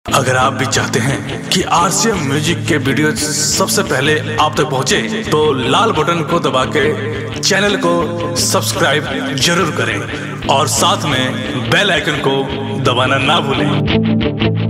अगर आप भी चाहते हैं कि आरसीएम म्यूजिक के वीडियो सबसे पहले आप तक पहुंचे, तो लाल बटन को दबा के चैनल को सब्सक्राइब जरूर करें और साथ में बेल आइकन को दबाना ना भूलें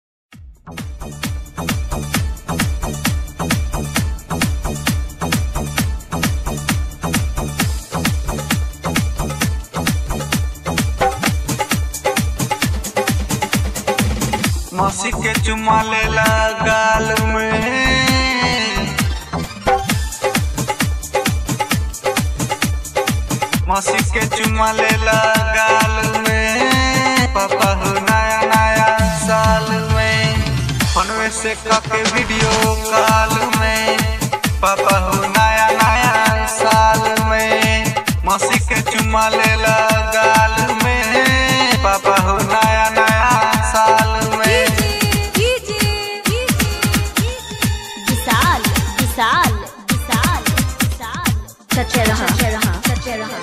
मौसी के चुमा लेला गाल में मौसी के चुमा लेला गाल में पापा हो नया नया साल में फोनवे से काके वीडियो कॉल में पापा हो नया नया साल में मौसी के चुमा लेला गाल में पापा हो नया नया साल में विशाल विशाल विशाल विशाल सच्चे रहा सच्चे रहा सच्चे रहा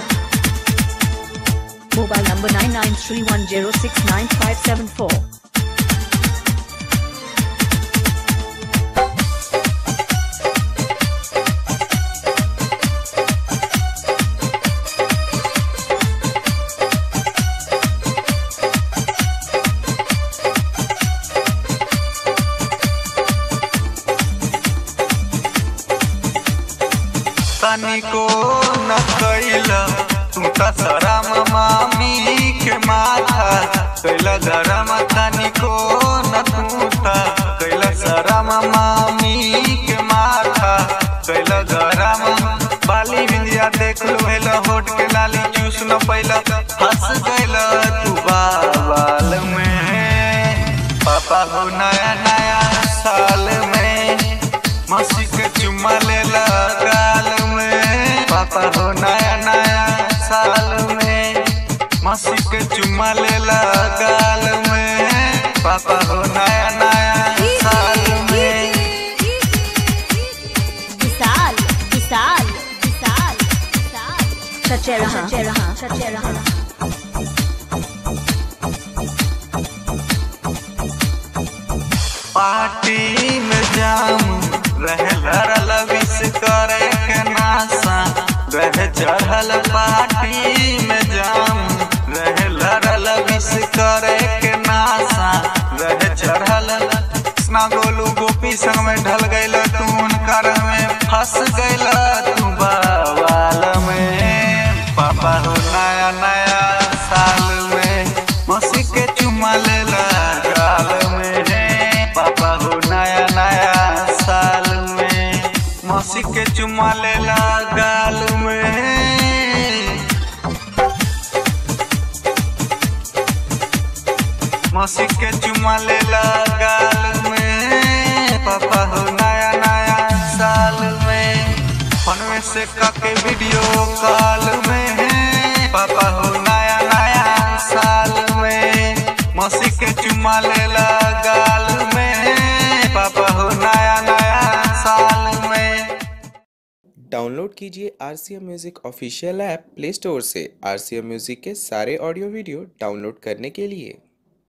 mobile number nine nine three one zero six nine five seven four तनिको न कैला तू त शरम मामी के माथा कैला गरम तनिको न तू त कैला शरम मामी के माथा कैला गरम बाली बिंदिया देख लो हेला होट के लाली चूस न पैला हंस गैला तू बाल में पापा हो नया नया साल में मौसी के चुम्मा लेला गाल में पापा हो नया नया साल में मौसी के चुम्मा लेला गाल में पापा हो नया नया साल में विशाल विशाल विशाल विशाल सच्चे रहा सच्चे रहा सच्चे रहा पार्टी में जाम रहे लड़ल विश करे के नासा रहे चढ़ल पार्टी में जाम रहे लड़ल विश करे के नासा रहे चढ़ल कृष्णा गोलू गोपी संग में ढल गइल तू उनकर में फंस गइल तू बवाल में पापा हो नया नया साल में मौसी के चुमा लेला गाल में पापा हो नया नया साल में मौसी के चुमा लेला गाल में मौसी के चुमा लेला गाल में पापा हो नया नया साल में फोनवे से काके वीडियो कॉल में पापा हो नया नया साल में मौसी के चुमा लेला गाल में पापा हो नया नया साल में डाउनलोड कीजिए R C M music official app play store से आर सी एम म्यूज़िक के सारे ऑडियो वीडियो डाउनलोड करने के लिए